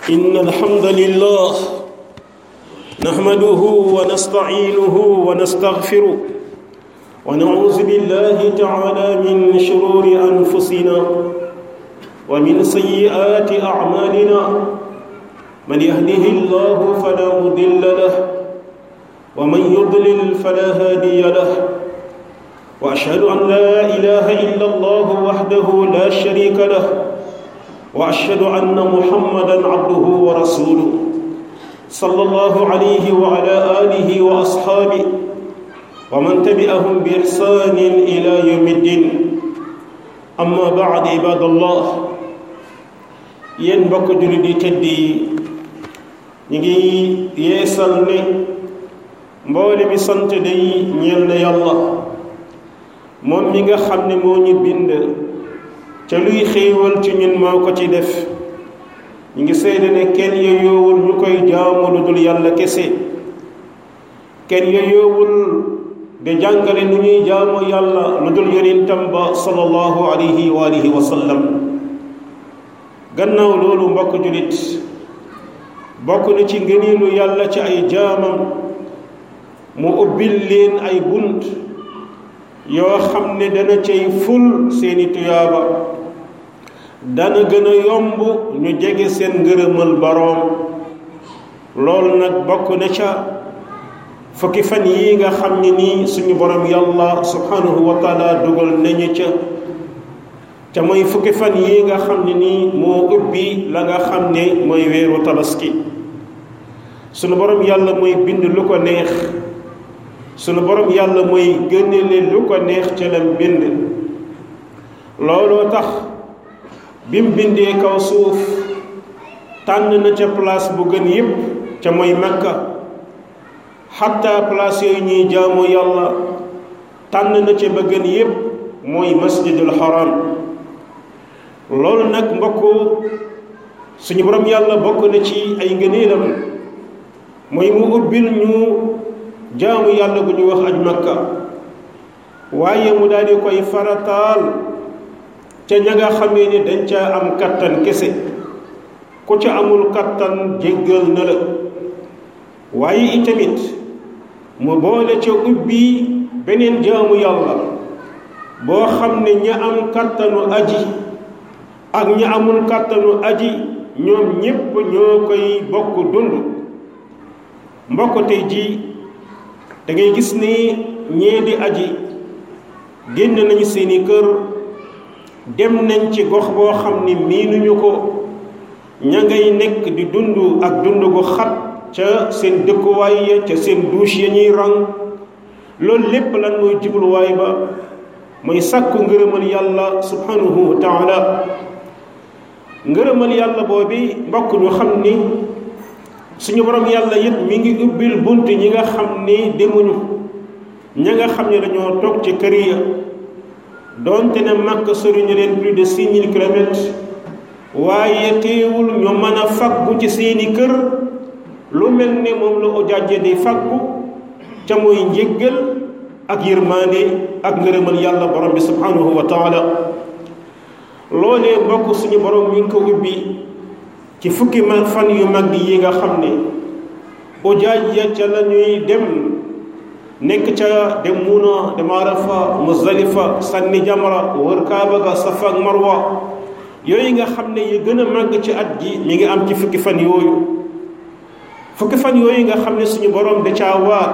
إن الحمد لله نحمده ونستعينه ونستغفره ونعوذ بالله تعالى من شرور أنفسنا ومن سيئات أعمالنا من يهده الله فلا مضل له ومن يضلل فلا هادي له وأشهد أن لا إله إلا الله وحده لا شريك له واشهد ان محمدا عبده ورسوله صلى الله عليه وعلى اله واصحابه ومن تبعهم باحسان الى يوم الدين اما بعد عباد الله yéen mbokk jullit yi tëdd yi ñu ngi yeesal ne mboole mi sant day ñeel na yàlla moom mi nga xam ne moo ñu bind te luy xéewal ci ñun moo ko ci def ñu ngi seede ne kenn yoyoowul ñu koy jaamu lu dul yàlla kese kenn yoyoowul de jàngale nu ñuy jaamu yàlla lu dul yonentam ba sallallahu alayhi wa alihi wa sallam gannaaw loolu mbokk julit bokk na ci ngëneelu yàlla ci ay jaamam mu ubbil leen ay bunt yoo xam ne dana cay ful seeni tuyaaba dana gën a yomb ñu jege seen ngërëmal boroom loolu nag bokk na ca fukki fan yi nga xam ne nii suñu borom yàlla subhanahu wa taala dugal nañu ca ca mooy fukki fan yi nga xam ne nii moo ubbi la nga xam ne mooy weeru tabaski suñu borom yàlla mooy bind lu ko neex sunu borom yàlla mooy gënale lu ko neex ca lam bind looloo tax bi mu bindee kaw suuf tànn na ca place bu gën yépp ca mooy makka xatta place yooyu ñuy jaamu yàlla tànn na ca ba gën yépp mooy masjidul haram loolu nag mbokk suñu borom yàlla bokk na ci ay ngëneelam mooy mu ubbil ñu jaamu yàlla gu ñu wax aj makka waaye mu daal di koy farataal ca ña nga xamee ni dañ ca am kattan kese ku ca amul kattan jéggal na la waaye itamit mu boole ca ubbi beneen jaamu yàlla boo xam ne ña am kattanu aji ak ña amul kattanu aji ñoom ñépp ñoo koy bokk dund mbokk tey ji da ngay gis ni ñee di aji génn nañu seeni kër dem nañ ci gox boo xam ni miinuñu ko ña ngay nekk di dund ak dund gu xat ca seen dëkkuwaay ya ca seen douche ya ñuy rang loolu lépp lan mooy jubluwaay ba mooy sàkku ngërëmal yàlla subhanahu wa taala ngërëmal yàlla boobi mbokk ñu xam ni suñu borom yàlla it mi ngi ubbil bunt ñi nga xam ni demuñu ña nga xam ne dañoo toog ci kër ya doonte ne màkk soriñu leen plus de six mille kilomètres waaye teewul ñu mën a faggu ci seeni kër lu mel ne moom la ujaaje di faggu ca mooy njéggal ak yërmaande ak ngërëmal yàlla borom bi subhanahu wa taala loolee mbokk suñu borom mi ngi ko ubbi ci fukki ma fan yu mag yi nga xam ne ujaaj ya ca la ñuy dem nekk ca dem Muna dem Arafa Muzdalifa sànni jamra wër Kaaba ga Safa ak Marwa yooyu nga xam ne yi gën a màgg ci at gi mi ngi am ci fukki fan yooyu fukki fan yooyu nga xam ne suñu borom da caa waat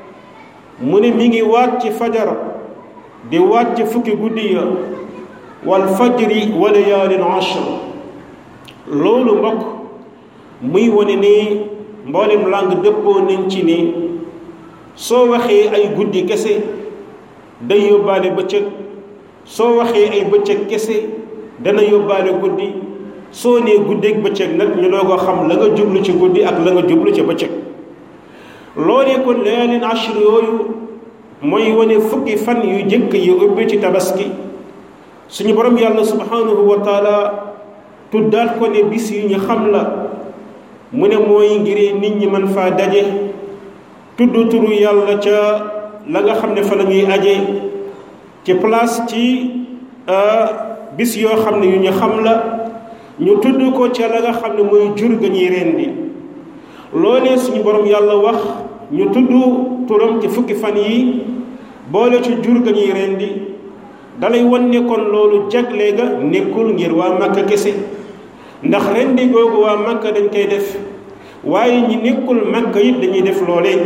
mu ne mi ngi waat ci fajar di waat ci fukki guddi ya wal fajri wa layaalin ashr loolu mbokk muy wane ni mboolem làng dëppoo nañ ci ni soo waxee ay guddi kese day yóbbaale bëccëg soo waxee ay bëccëg kese dana yóbbaale guddi soo nee guddeeg bëccëg nag ñu doo ko xam la nga jublu ci guddi ak la nga jublu ci bëccëg loolee kon layaalin ashr yooyu mooy wane fukki fan yu jëkk yu ubbi ci tabaski suñu borom yàlla subhanahu wa taala tuddaat ko ne bis yu ñu xam la mu ne mooy ngir nit ñi mën faa daje tudd turu yàlla ca la nga xam ne fa la ñuy aje ci place ci bis yoo xam ne yu ñu xam la ñu tudd ko ca la nga xam ne mooy jur ga ñuy rendi loolee suñu borom yàlla wax ñu tudd turam ci fukki fan yi boole ci jur ga ñuy rendi dalay wan ne kon loolu jagle ga nekkul ngir waa Makka kese ndax rendi googu waa Makka dañ koy def waaye ñi nekkul Makka it dañuy def loolee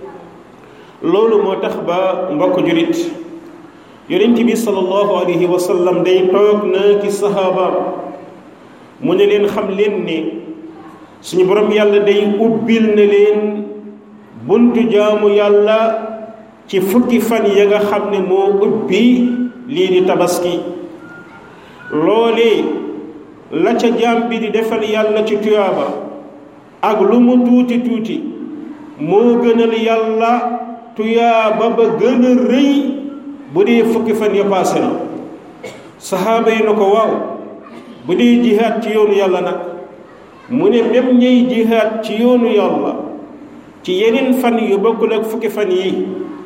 loolu moo tax ba mbokk jurit yonent bi sallallahu alayhi wa sallam day toog na ci sahaaba mu ne leen xam leen ne suñu borom yàlla day ubbil na leen buntu jaamu yàlla ci fukki fan ya nga xam ne moo ubbi lii di tabaski loolee la ca jaam bi di defal yàlla ci tuyaaba ak lu mu tuuti tuuti moo gënal yàlla tuyaaba ba gën a rëy bu dee fukki fan ya paase na saxaaba yi na ko waaw bu dee jihaat ci yoonu yàlla nag mu ne même ñey jihaat ci yoonu yàlla ci yeneen fan yu bokkul ak fukki fan yi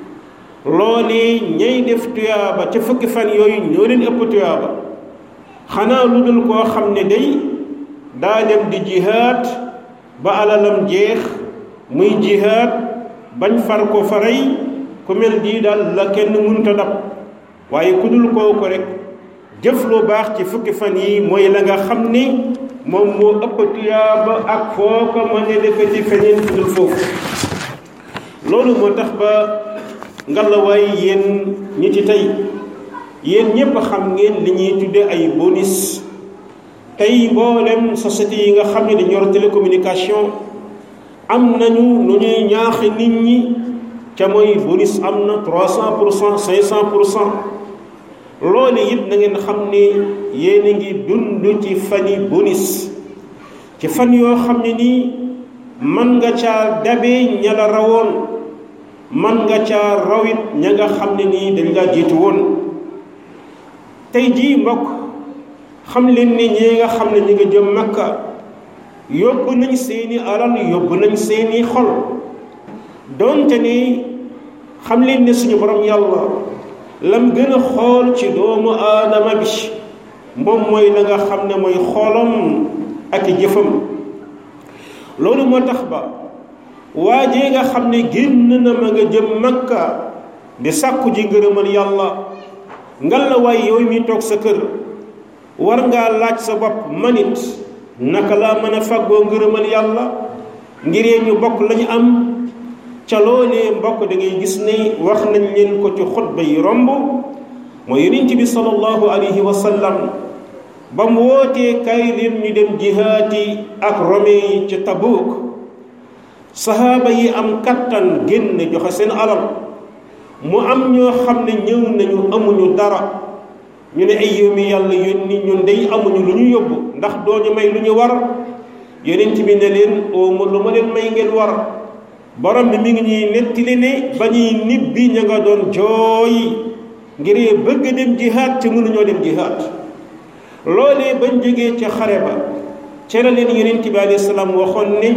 loolee ñay def tuyaaba ca fukki fan yooyu ñoo leen ëpp tuyaaba xanaa lu dul koo xam ne day daa dem di jihaat ba alalam jeex muy jihaat bañ far ko faray ku mel nii daal la kenn mënta dab waaye ku dul kooku rek jëf lu baax ci fukki fan yi mooy la nga xam ni moom moo ëpp tuyaaba ak foo ko mën a defe ci feneen fu dul foofu loolu moo tax ba ngalawaay yéen ñi ci tey yéen ñépp xam ngeen li ñuy tudde ay bonus tey mboolem société yi nga xam ne dañu yor télécommunication am nañu nu ñuy ñaaxi nit ñi ca mooy bonus am na trois cent pour cent cinq cent pour cent loolu it na ngeen xam ne yéen a ngi dund ci fani bonus ci fan yoo xam ne nii man nga caa dabe ña la rawoon man nga caa rawit ña nga xam ne nii dañ laa jiitu woon tey jii mbokk xam leen ni ñi nga xam ne ñi nga jëm makka yóbbu nañ seeni alal yóbbu nañ seeni xol donte ni xam leen ne suñu borom yàlla lam gën a xool ci doomu aadama bi moom mooy la nga xam ne mooy xoolam ak jëfam loolu moo tax ba waajee nga xam ne génn na ma nga jëm makka di sàkku ji ngërëmal yàlla ngal la waay yow mi toog sa kër war ngaa laaj sa bopp manit naka laa mën a fàggoo ngërëmal yàlla ngiree ñu bokk lañu am ca loolee mbokk da ngay gis ne wax nañ leen ko ci xutba yi romb mooy yonent bi sallallahu alayhi wa sallam ba mu wootee kay leen ñu dem jihaati ak rome yi ci tabuuk sahaaba yi am kattan génn joxe seen alal mu am ñoo xam ne ñëw nañu amuñu dara ñu ne ay yow mi yàlla yónni ñun day amuñu lu ñu yóbbu ndax doo ñu may lu ñu war yonent bi ne leen ooma lu ma leen may ngeen war borom bi mi ngi ñuy nettali ne ba ñuy nibbi ña nga doon jooy ngir bëgg dem jihaat te mënuñoo dem jihaat loolee bañ jógee ca xare ba ca la leen yonent bi alayhi salaam waxoon ne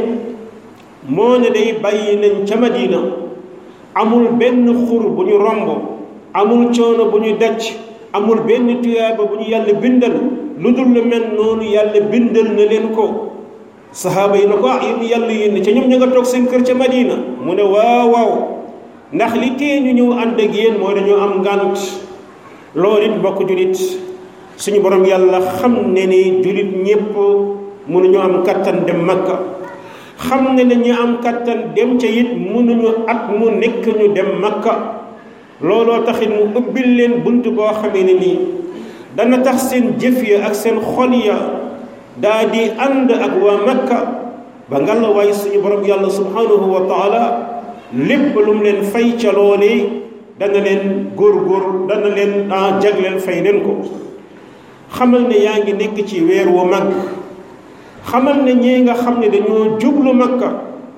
moo ne day bàyyi nañ ca Madina amul benn xur bu ñu romb amul coono bu ñu daj amul benn tuyaaba bu ñu yàlla bindal lu dul lu mel noonu yàlla bindal na leen ko saxaaba yi na ko ah yéen yàlla yéen ca ñoom ña nga toog seen kër ca Madina mu ne waaw waaw ndax li tee ñu ñëw ànd ak yéen mooy dañoo am ngànt loolu it mbokk julit suñu borom yàlla xam ne ni julit ñépp mënuñu am kattan dem Makka xam ne ne ñu am kattan dem ca it mënuñu at mu nekk ñu dem Makka looloo taxit mu ubbil leen bunt boo xamee ne nii dana tax seen jëf ya ak seen xol ya daa di ànd ak waa makka ba nga la waaye suñu borom yàlla subhanahu wa taala lépp lu mu leen fay ca loolee dana leen góor-góor dana leen a jagleel fay leen ko xamal ne yaa ngi nekk ci weer wu mag xamal ne ñee nga xam ne dañoo jublu makka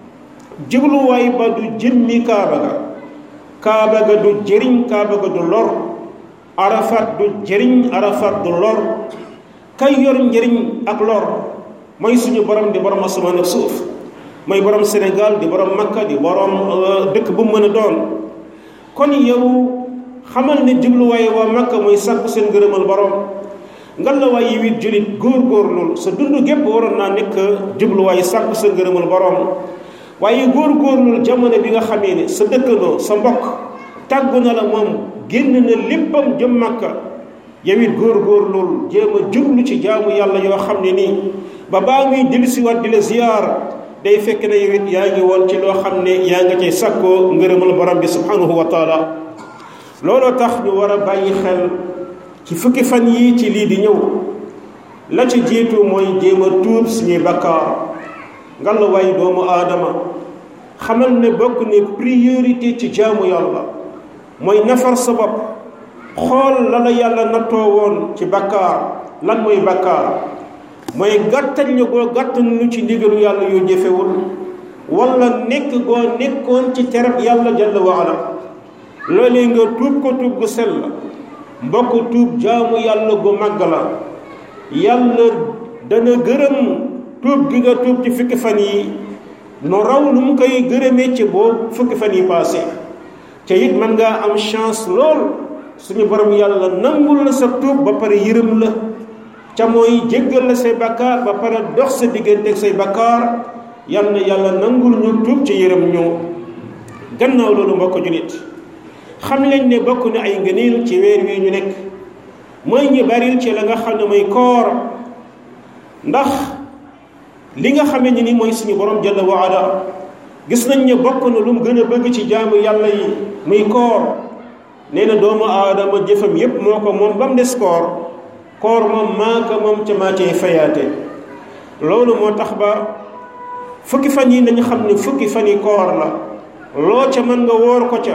jubluwaay ba du jëmmi kaaba ga kaaba ga du jëriñ kaaba ga du lor arafat du jëriñ arafat du lor kay yor njëriñ ak lor mooy suñu borom di borom asamaan ak suuf mooy borom Sénégal di borom Makka di borom dëkk bu mën a doon kon yow xamal ne jubluwaay waa Makka mooy sàkku seen gërëmal borom nga la waay yi wit julit góor-góorlul sa dund gépp waroon naa nekk jubluwaay sàkku sa ngërëmal borom waaye góor-góorlul jamono bi nga xamee ne sa dëkkandoo sa mbokk tàggu na la moom génn na léppam jëm màkka yow it góor-góorlul jéem a jublu ci jaamu yàlla yoo xam ne nii ba baa muy dellusiwaat di la ziyaar day fekk na yow it yaa ngi woon ci loo xam ne yaa nga cay sàkkoo ngërëmal borom bi subhanahu wa taala looloo tax ñu war a bàyyi xel ci fukki fan yii ci lii di ñëw la ci jiitu mooy jéem a tuub suñuy bakkaar ngalla waay doomu aadama xamal ne bokk ne priorité ci jaamu yàlla mooy nafar sa bopp xool la la yàlla nattoo woon ci bakkaar lan mooy bakkaar mooy gàttal ñu goo gàttal lu ci ndigalu yàlla yu jëfewul wala nekk goo nekkoon ci terab yàlla jalla wa ala loolee nga tuub ko tuub gu sell mbokk tuub jaamu yàlla gu màgg la yàlla dana gërëm tuub gi nga tuub ci fukki fan yi no raw lu mu koy gërëmee ci boobu fukki fan yi passé te it mën ngaa am chance lool suñu borom yàlla nangul la sa tuub ba pare yërëm la ca mooy jéggal la say bakkaar ba pare dox sa diggante ak say bakkaar yal na yàlla nangul ñu tuub ci yërëm ñu gannaaw loolu mbokk julit xam leen ne bokk na ay ngëneel ci weer wi ñu nekk mooy ñu baril ci la nga xam ne mooy koor ndax li nga xamee ni ni mooy suñu borom jalla wa ala gis nañ ne bokk na lu mu gën a bëgg ci jaamu yàlla yi muy koor nee na doomu aadama jëfam yépp moo ko moom ba mu des koor koor moom maa ko moom ca maa cay fayaate loolu moo tax ba fukki fan yi nañu xam ne fukki fan yi koor la loo ca mën nga woor ko ca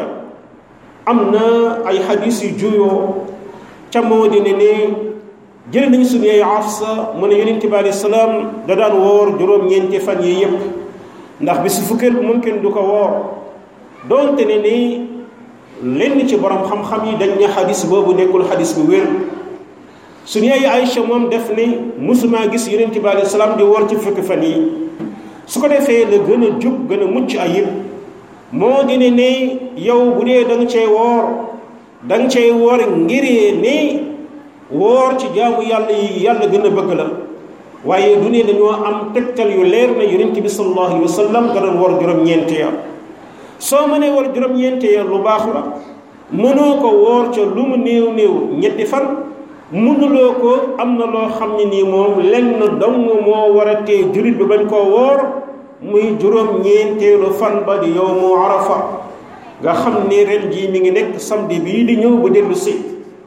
am na ay xadis yu juyoo ca moo di ne ne jële nañu suñu yaay Afsa mu ne yonent bi alayhi salaam da daan woor juróom-ñeenti fan yi yépp ndax bi su fukkeel bu mumkin du ko woor doonte ne ni lenn ci borom xam-xam yi dañ ne xadis boobu nekkul xadis bu wér suñu yaay Aïcha moom def ni musuma gis yonent bi alayhi salaam di woor ci fukki fan yi su ko defee la gën a jub gën a mucc ayib moo di ne ne yow bu dee da nga cee woor da nga cee woor ngiree ne woor ci jaamu yàlla yi yàlla gën a bëgg la waaye du ne dañoo am tegtal yu leer na yonent bi sallallahu alayhi wa sallam da doon woor juróom-ñeenti ya soo mënee woor juróom-ñeenti ya lu baax la mënoo ko woor ca lu mu néew néew ñetti fan mënuloo ko am na loo xam ne nii moom lenn dong moo war a tee jullit bi bañ koo woor muy juróom-ñeenteelu fan ba di yowmu arafa nga xam ni ren jii mi ngi nekk samedi bii di ñëw bu dellu si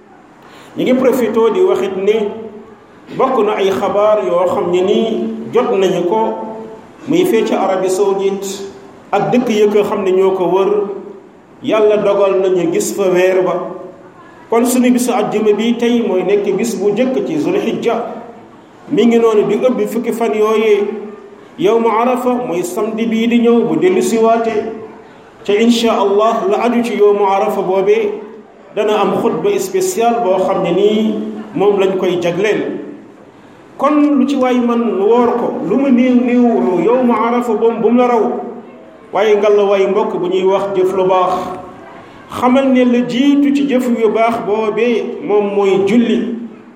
ñu ngi profité di waxit ne bokk na ay xabaar yoo xam ne nii jot nañu ko muy fee ci Arabie Saoudite ak dëkk yëkk xam ne ñoo ko wër yàlla dogal nañu gis fa weer ba kon suñu bisu àjjuma bi tey mooy nekk bis bu njëkk ci zulhijja mi ngi noonu di ëbbi fukki fan yooyee yow mu arafa mooy samedi bii di ñëw bu dellu siwaate te insha allah la aju ci yow mu arafa boobee dana am xutba spécial boo xam ne nii moom lañ koy jagleel kon lu ci waay man woor ko lu mu néew néew yow mu arafa boom bu mu la raw waaye ngalla waay mbokk bu ñuy wax jëf lu baax xamal ne la jiitu ci jëf yu baax boobee moom mooy julli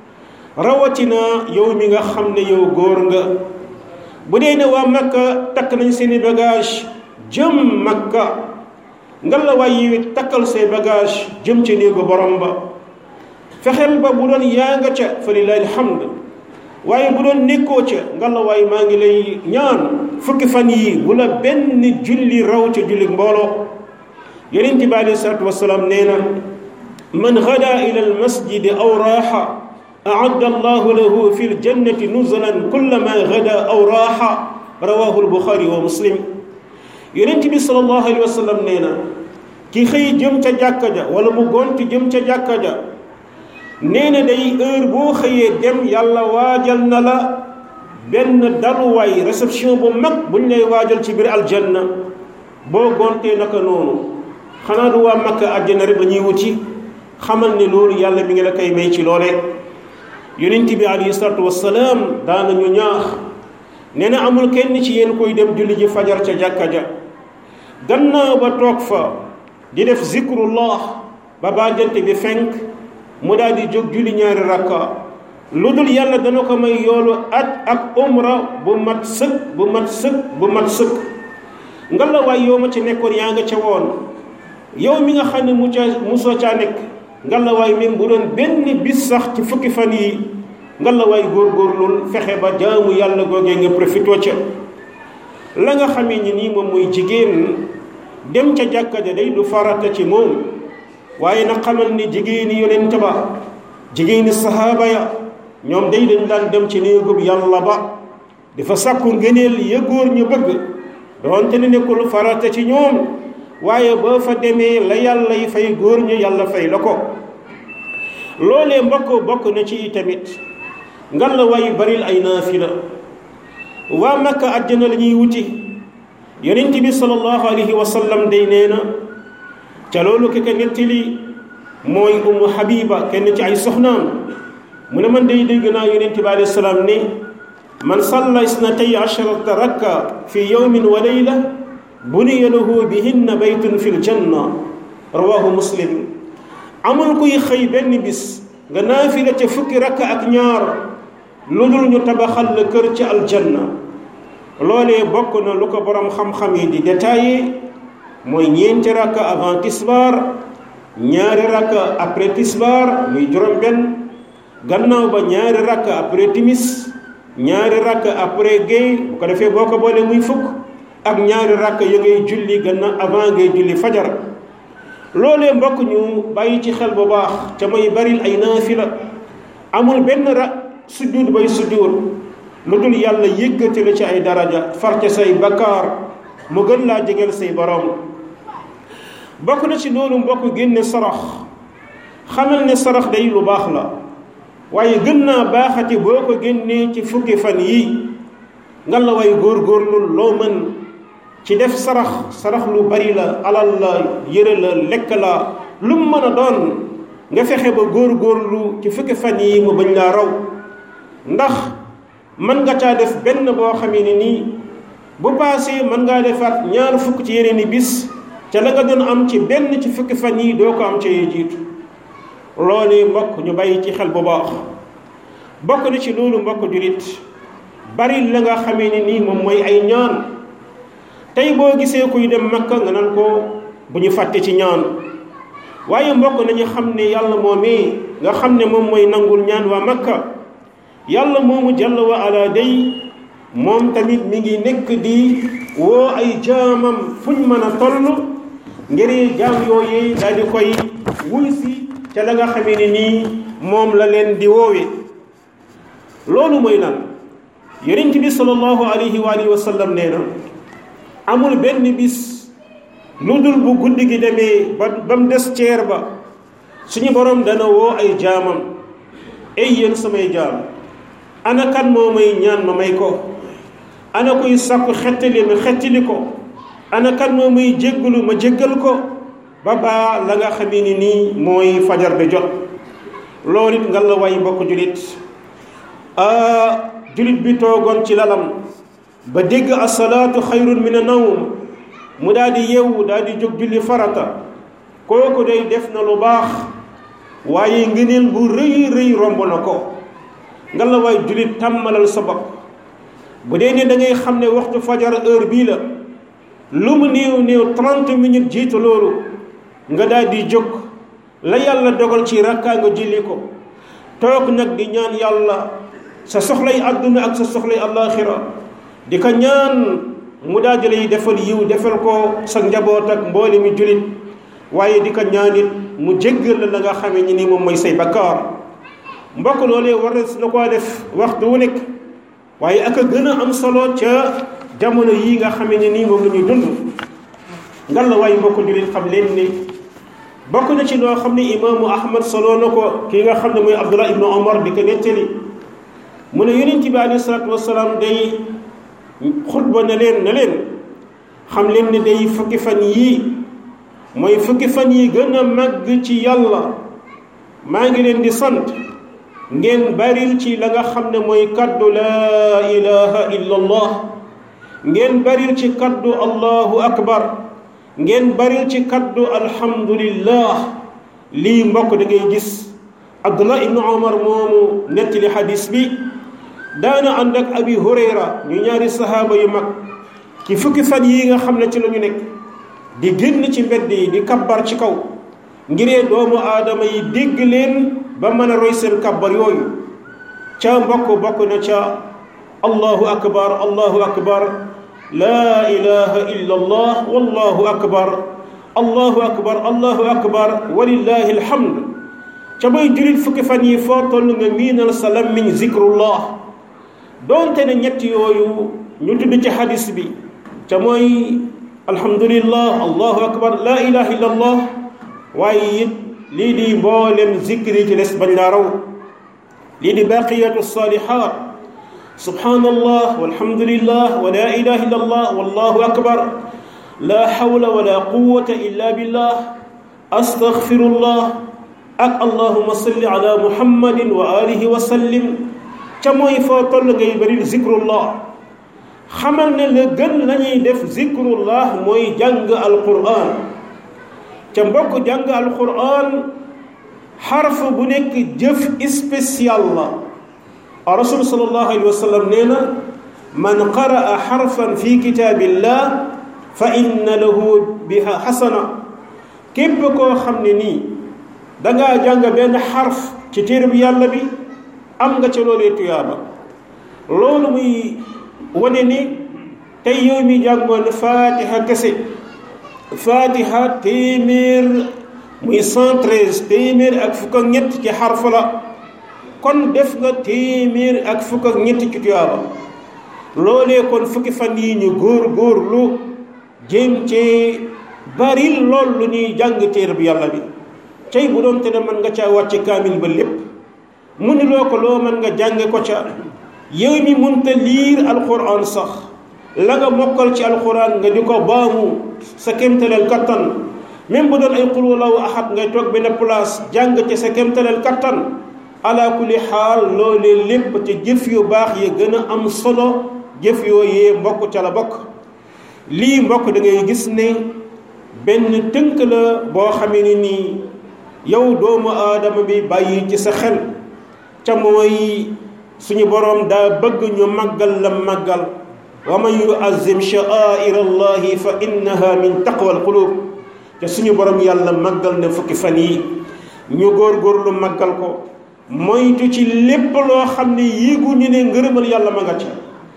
rawatina yow mi nga xam ne yow góor nga bu dee ne waa makka takk nañ seeni bagage jëm makka ngalla waay yi takkal say bagage jëm ci néegu borom ba fexeel ba bu doon yaa nga ca fa lillahi alhamd waaye bu doon nekkoo ca ngalla waay maa ngi lay ñaan fukki fan yi bu la benn julli raw ca julli mbooloo yonent bi alei salatu wasalaam nee na man gada ila almasjidi aw raaxa aadda allahu lahu fi ljannati nuzulan kullama gada aw raaxa rawahu albuxaari wa muslim yonent bi salallahu alayhi wa sallam nee na ki xëy jëm ca jàkka ja wala mu gont jëm ca jàkka ja nee na day heure boo xëyee dem yàlla waajal na la benn daluwaay réception bu mag buñ lay waajal ci biir aljanna boo gontee naka noonu xanaa du waa makka àjjana rek la ñuy wuti xamal ne loolu yàlla mi ngi la koy may ci loole yonent bi alayhi salaatu wassalaam daanañu ñaax nee na amul kenn ci yéen koy dem julli ji fajar ca jàkka ja gannaaw ba toog fa di def zikrullah ba bàjjante bi fenk mu daal di jóg julli ñaari rakka lu dul yàlla dana ko may yoolu at ak umra bu mat sëkk bu mat sëkk bu mat sëkk nga la waay yow ma ci nekkoon yaa nga ca woon yow mi nga xam ne mu ca musoo caa nekk nga la waay même bu doon benn bis sax ci fukki fan yi nga la waay góorgóorlul fexe ba jaamu yàlla googee nga profitoo ca la nga xamee ni nii moom mooy jigéen dem ca jàkka ja day du farata ci moom waaye na xamal ni jigéeni yonent ba jigéeni sahaaba ya ñoom day dañ daan dem ci néegub yàlla ba dafa sàkku ngëneel ya góor ñu bëgg doonte ne nekkul farata ci ñoom waaye boo fa demee la yàlla yi fay góor ñu yàlla fay la ko loolee mbokk bokk na ci tamit ngan la waay baril ay naafila waa makka àjjana la ñuy wuti yonent bi sallallahu alayhi wa sallam day nee na ca loolu ki ko nettali mooy umu habiba kenn ci ay soxnaam mu ne man day dégg naa yonent bi alayhi salaam ne man salla isnatay asharata rakka fi yawmin wa layla buniya lahu bihinna baytun fi ljanna rawahu muslim amul kuy xëy benn bis nga naafila ca fukki rakka ak ñaar lu dul ñu tabaxal la kër ci aljanna loolee bokk na lu ko borom xam-xam yi di détaillé mooy ñeenti rakka avant tisbaar ñaari rakka après tisbaar muy juróom benn gannaaw ba ñaari rakka après timis ñaari rakka après géey bu ko defee boo ko boolee muy fukk ak ñaari rakka ya ngay julli gannaaw avant ngay julli fajar loolee mbokk ñu bàyyi ci xel bu baax ca may baril ay naafila amul benn ra sujjuut bay sujjuut lu dul yàlla yëkkati la ci ay daraja far ca say bakkaar mu gën laa jegeel say borom bokk na ci loolu mbokk génne sarax xamal ne sarax day lu baax la waaye gën naa baaxati boo ko génnee ci fukki fan yi nga la way góorgóorlu loo mën ci def sarax sarax lu bari la alal la yëre la lekk la lu mu mën a doon nga fexe ba góorgóorlu ci fukki fan yi mu bañ laa raw ndax mën nga caa def benn boo xamee ne nii bu paasee mën ngaa defaat ñaar fukk ci yeneen i bis ca la nga doon am ci benn ci fukki fan yi doo ko am ca yee jiitu loolu mbokk ñu bàyyi ci xel bu baax bokk na ci loolu mbokk julit bari la nga xamee ne nii moom mooy ay ñaan tey boo gisee kuy dem makka nga naan ko bu ñu fàtte ci ñaan waaye mbokk nañu xam ne yàlla moomee nga xam ne moom mooy nangul ñaan waa makka yàlla moomu jalla wa ala day moom tamit mi ngi nekk di woo ay jaamam fuñ mën a toll ngir jaam yooyee daal di koy wuy si ca la nga xamee ne nii moom la leen di woowee loolu mooy lan yonent bi sallallahu alayhi wa alihi wa sallam nee na amul benn bis lu dul bu guddi gi demee ba ba mu des ceer ba suñu borom dana woo ay jaamam ay yéen samay jaam ana kan moo may ñaan ma may ko ana kuy sàkku xettali ma xettali ko ana kan moo may jéggalu ma jéggal ko ba baa la nga xamee ni nii mooy fajar bi jot loolu it nga la way bokk julit julit bi toogoon ci lalam ba dégg asalaatu xayrun min a nawm mu daal di yeewu daal di jóg julli farata kooku day def na lu baax waaye ngëneel bu rëy rëy romb na ko nga la waay julit tàmmalal sa bopp bu dee ne da ngay xam ne waxtu fajar heure bii la lu mu néew néew trente minutes jiitu loolu nga daal di jóg la yàlla dogal ci rakkaa nga julli ko toog nag di ñaan yàlla sa soxlay àdduna ak sa soxlay àllaaxira di ko ñaan mu daal di lay defal yiw defal ko sa njaboot ak mboole mi julit waaye di ko ñaanit mu jéggal la la nga xamee ñi ni moom mooy say bakkaar mbokk loolee war na koo def waxtu wu nekk waaye ak a gën a am solo ca jamono yii nga xamee ne nii moom la ñuy dund ngan la waaye mbokk julit xam leen ni bokk na ci loo xam ne imaamu ahmad solo na ko kii nga xam ne mooy abdullah ibnu omar di ko nettali mu ne yonent bi alayhi salaatu wasalaam day xutba na leen na leen xam leen ne day fukki fan yii mooy fukki fan yi gën a màgg ci yàlla maa ngi leen di sant ngeen baril ci la nga xam ne mooy kaddu laa ilaha illa allah ngeen baril ci kaddu allahu akbar ngeen baril ci kaddu alhamdulillah lii mbokk da ngay gis abdullah ibnu omar moomu nettali xadis bi daana ànd ak abi hurayra ñu ñaari sahaaba yu mag ci fukki fan yi nga xam ne ci la ñu nekk di génn ci mbedd yi di kabbar ci kaw ngiree doomu aadama yi dégg leen ba mën a roy seen kabbar yooyu ca mbokk bokk na ca allahu akbar allahu akbar laa ilaha illa allah wallahu akbar allahu akbar allahu akbar walillahi alhamd ca bay julit fukki fan yi foo toll nga miinal sa lammiñ zikrullah doonte ne ñett yooyu ñu tudd ci xadis bi ca mooy alhamdulillah allahu akbar laa ilaha illa allah waaye it lii di mboolem zikri ci des bañ laa raw lii di baqiyatu salihat subhanallah walhamdulillah wa la ilaha illa allah wallahu akbar la hawla wala quwwata illa billah astaghfirullah ak allahuma salli ala muhammadin wa alihi wa sallim ca mooy foo toll ngay bari zikrullah xamal ne la gën lañuy def zikrullah mooy jàng alquran ca mbokk jàng alquran xarf bu nekk jëf spécial la rasul sallallahu alayhi wa sallam nee na man qaraa xarfan fi kitaabillah fa inna lahu biha xasana képp koo xam ne nii dangaa jàng benn xarf ci téere bi yàlla bi am nga ca loolee tuyaaba loolu muy wane ni tey yow mi jàngoon fatiha kese fatiha téeméer muy cent treize téeméer ak fukk ak ñett ci xarf la kon def nga téeméer ak fukk ak ñett ci tuyaaba loolee kon fukki fan yi ñu góor góorlu jéem ci bari lool lu ñuy jàng téere bi yàlla bi tey bu doon te ne mën nga caa wàcce kaamil ba lépp mu ni loo ko loo mën nga jànge ko ca yow mi munta liir alquran sax la nga mokkal ci alquran nga di ko baamu sa kémtaleel kattan même bu doon ay qul wallahu ahad ngay toog benn place jàng ci sa kémtaleel kattan ala kulli xaal loolee lépp ci jëf yu baax yi gën a am solo jëf yooyee mbokk ca la bokk lii mbokk da ngay gis ne benn tënk la boo xamee ni nii yow doomu aadama bi bàyyi ci sa xel ca mooy suñu boroom daa bëgg ñu màggal la màggal wa man yuazim sha'air allahi fa innaha min taqwa alqulub te suñu boroom yàlla màggal na fukki fan yi ñu góorgóorlu màggal ko moytu ci lépp loo xam ne yéegu ñu ne ngërëmal yàlla ma nga ca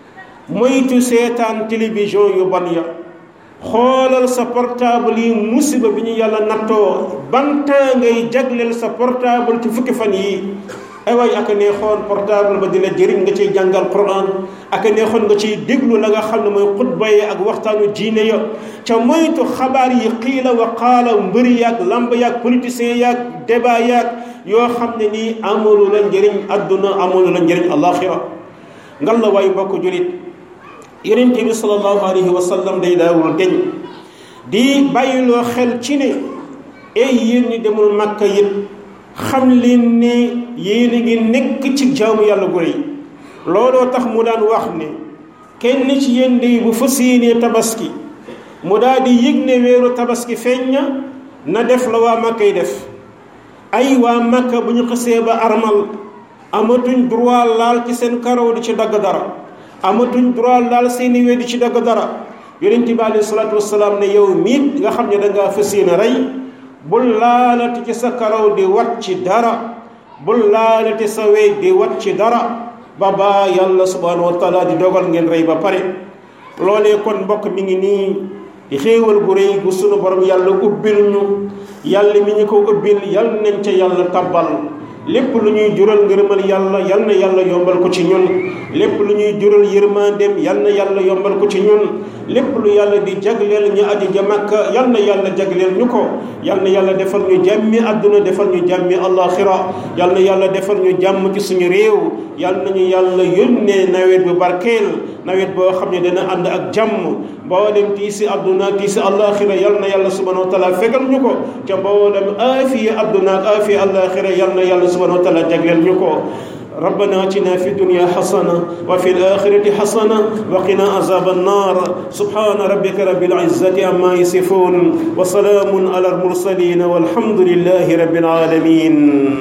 moytu seetaan télévision yu ban ya xoolal sa portable yi musiba bi ñu yàlla nattoo ban temps ngay jagleel sa portable ci fukki fan yi ay waay aka neexoon portable ba di la jëriñ nga ciy jàngal Quran aka neexoon nga ciy déglu la nga xam ne mooy xutba yi ak waxtaanu diine ya ca moytu xabaar yi xiila wa qaala mbëri yaag lamb yaag politicien yaag débat yaag yoo xam ne nii amalu la njëriñ adduna amalu la njëriñ alaxira ngal la waay mbokk julit yonent bi sallallahu alayhi wa sallam day daawul deñ di bàyyiloo xel ci ne ay yéen ñi demul makka yit xam leen ne yéen a ngi nekk ci jaamu yàlla gu rëy looloo tax mu daan wax ne kenn ci yéen day bu fas yéenee tabaski mu daal di yëg ne weeru tabaski feeñ na na def la waa makka yi def ay waa makka bu ñu xësee ba armal amatuñ droit laal ci seen karaw di ci dagg dara amatuñ droit laal seeni we di ci dagg dara yonent bi alayhi salaatu wasalaam ne yow miit nga xam ne dangaa fas yéene rey bul laalati ci sa karaw di wat ci dara bul laalati sa wey di wat ci dara ba baa yàlla subhanahu wa taala di dogal ngeen rey ba pare loolee kon mbokk mi ngi nii di xéewal gu rëy gu sunu borom yàlla ubbil ñu yàlla mi ñu ko ubbil yal nañ ca yàlla tabbal lépp lu ñuy jural ngërëmal yàlla yal na yàlla yombal ko ci ñun lépp lu ñuy jural yërmandeem yal na yàlla yombal ko ci ñun lépp lu yàlla di jagleel ñu aji ja Makka yal na yàlla jagleel ñu ko yal na yàlla defal ñu jàmmi àdduna defal ñu jàmmi àllaaxira yal na yàlla defal ñu jàmm ci suñu réew yal nañu yàlla yónnee nawet bu barkeel nawet boo xam ne dana ànd ak jàmm mboolem tiisi àdduna tiisi àllaaxira yal na yàlla subhanahu wa taala fegal ñu ko ca mboolem aafiya àdduna ak aafiya àllaaxira yal na yàlla subhanahu wa taala jagleel ñu ko ربنا اتنا في الدنيا حسنه وفي الاخره حسنه وقنا عذاب النار سبحان ربك رب العزه عما يصفون وسلام على المرسلين والحمد لله رب العالمين